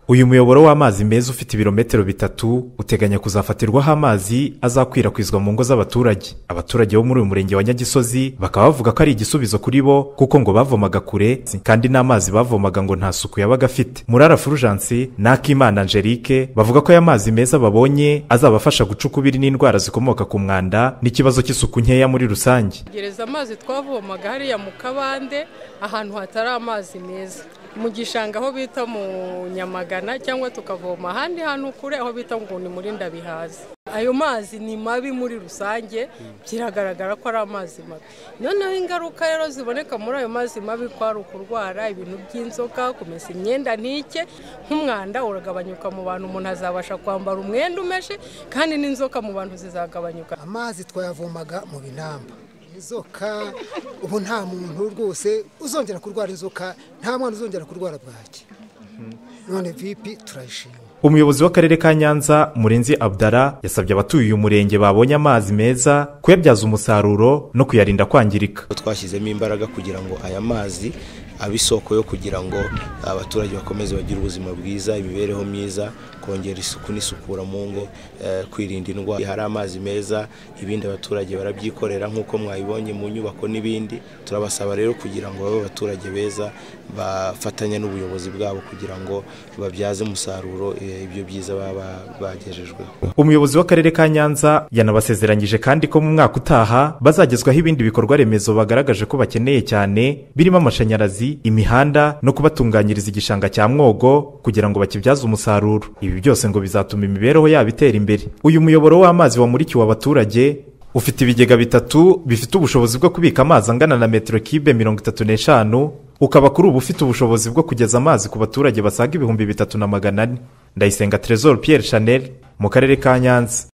uyu muyoboro w'amazi meza ufite ibirometero bitatu uteganya kuzafatirwaho amazi azakwirakwizwa mu ngo z'abaturage abaturage bo muri uyu murenge wa nyagisozi bakaba bavuga ko ari igisubizo kuri bo kuko ngo bavomaga kure kandi n'amazi bavomaga ngo nta suku yabaga afite murara furujansi n'akimana angelique bavuga ko aya mazi meza babonye azabafasha guca ukubiri n'indwara zikomoka ku mwanda n'ikibazo cy'isuku nkeya muri rusange gereza amazi twavomaga hariya mu kabande ahantu hatari amazi meza mu gishanga aho bita mu nyamagana cyangwa tukavoma ahandi hantu kure aho bita ngo ni muri ndabihaza ayo mazi ni mabi muri rusange biragaragara ko ari amazi mabi noneho ingaruka rero ziboneka muri ayo mazi mabi ko ari ukurwara ibintu by'inzoka kumesa imyenda ntike nk'umwanda uragabanyuka mu bantu umuntu azabasha kwambara umwenda umeshe kandi n'inzoka mu bantu zizagabanyuka amazi twayavomaga mu binamba inzoka ubu nta muntu rwose uzongera kurwara inzoka nta mwana uzongera kurwara bwaki none vipi turayishima umuyobozi w'akarere ka nyanza murenzi abdara yasabye abatuye uyu murenge babonye amazi meza kuyabyaza umusaruro no kuyarinda kwangirika twashyizemo imbaraga kugira ngo aya mazi abe isoko yo kugira ngo abaturage bakomeze bagire ubuzima bwiza imibereho myiza kongera isuku n'isukura mu ngo kwirinda indwara hari amazi meza ibindi abaturage barabyikorera nk'uko mwabibonye mu nyubako n'ibindi turabasaba rero kugira ngo babe abaturage beza bafatanye n'ubuyobozi bwabo kugira ngo babyaze umusaruro ibyo byiza baba bagejejweho umuyobozi w'akarere ka nyanza yanabasezeranyije kandi ko mu mwaka utaha bazagezwaho ibindi bikorwa remezo bagaragaje ko bakeneye cyane birimo amashanyarazi imihanda no kubatunganyiriza igishanga cya mwogo kugira ngo bakibyaze umusaruro ibi byose ngo bizatuma imibereho yabo itera imbere uyu muyoboro w'amazi wamurikiwe abaturage ufite ibigega bitatu bifite ubushobozi bwo kubika amazi angana na metero kibe mirongo itatu n'eshanu ukaba kuri ubu ufite ubushobozi bwo kugeza amazi ku baturage basaga ibihumbi bitatu na magana ane ndayisenga Trezor Pierre Chanel mu karere ka nyanza